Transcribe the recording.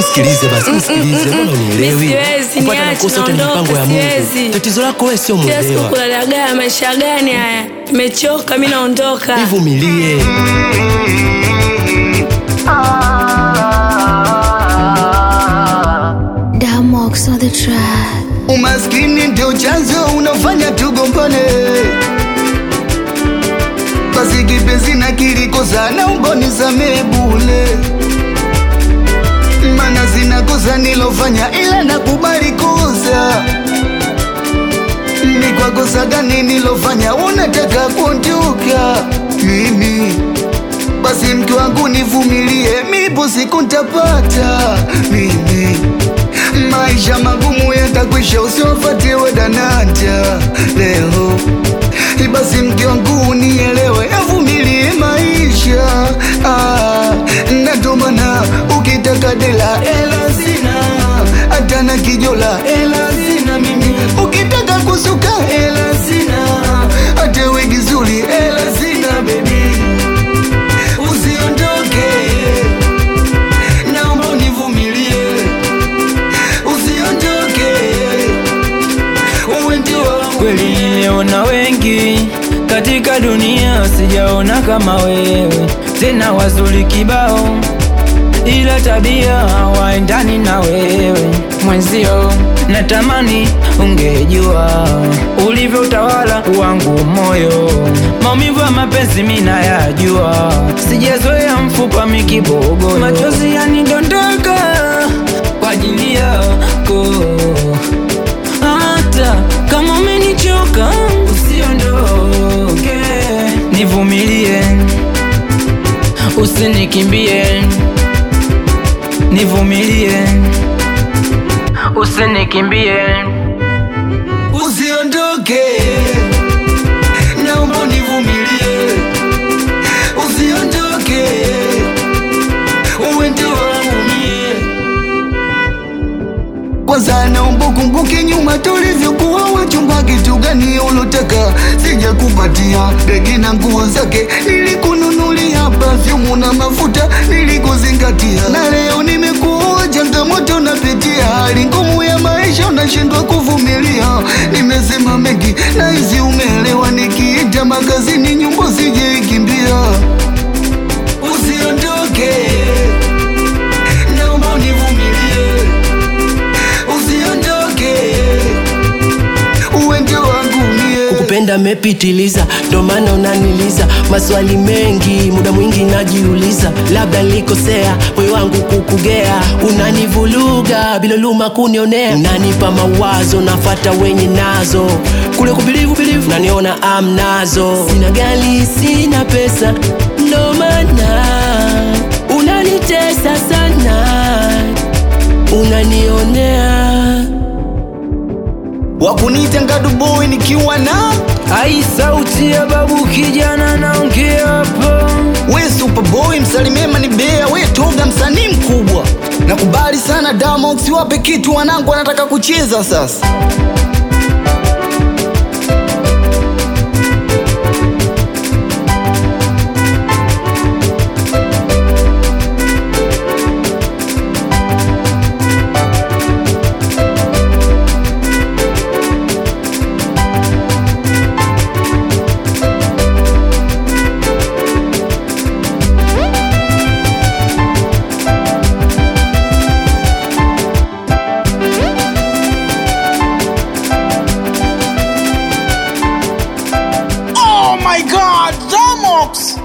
nisikilize basi, nisikilize. Mbona unielewi? Mi siwezi, Kupata niache, makosa yote ni naondoka, mipango ya Mungu. siwezi. Tatizo lako wewe sio Kila siku mwelewa. kulalagaa, maisha gani haya? Nimechoka, mi naondoka. Nivumilie. Damox on the track. Umaskini ndio chanzo unafanya tugombane. Basi kipenzi na kilikosa, naomba nisamehe bure, mana sina kosa nilofanya, ila nakubali kosa. Ni kwa kosa gani nilofanya unataka kuondoka mimi? Basi mke wangu nivumilie, mipo siku ntapata mimi maisha magumu yatakwisha, usiwafuatie wadananja leo. Basi mke wangu nielewe, avumilie maisha ah, na ndo maana ukitaka dela ela sina, hata na kijola ela sina mimi, ukitaka kusuka ela sina, hata wigi zuri ela sina baby, usiondoke, naomba univumilie usiondoke, uwe ndio wangu Kweli nimeona wengi katika dunia, sijaona kama wewe, tena wazuri kibao, ila tabia hawaendani na wewe mwenzio. Natamani ungejua ulivyo utawala wangu moyo, maumivu ya mapenzi mimi nayajua, sijazoea mfupa mikibogo, machozi yanidondoka kwa ajili yako hata kama umenichoka usiondoke, nivumilie, usinikimbie, nivumilie, usinikimbie. usiondoke, naomba univumilie, usiondoke, uwe ndio wangu mie. Kwanza naomba kumbuke nyuma tulivyokuwa wachumba, kitu gani ulotaka sijakupatia, begi na nguo zake nilikununulia, perfume na mafuta nilikuzingatia, na leo nimekuwa changamoto napitia, hali ngumu ya maisha unashindwa kuvumilia. Nimesema mengi na hizi umeelewa, nikiita makazini nyumba sijaikimbia, usiondoke, naomba univumilie usiondoke, uwe ndio wangu mie. Kukupenda mepitiliza, ndo maana unaniliza maswali mengi, muda mwingi najiuliza, labda nilikosea moyo wangu kukugea, unanivuluga bila luma kunionea, unanipa mawazo nafata wenye nazo kule kubilivu bilivu, naniona amnazo, sina gari sina pesa, ndo maana unanitesa sana, unanionea Wakunita ngadu boy nikiwa na Ai, sauti ya babu kijana naongea hapa. we superboy, msalimema ni bea, we toga msanii mkubwa. Nakubali sana Damox, wape kitu wanangu wanataka kucheza sasa. Oh my god, Damox!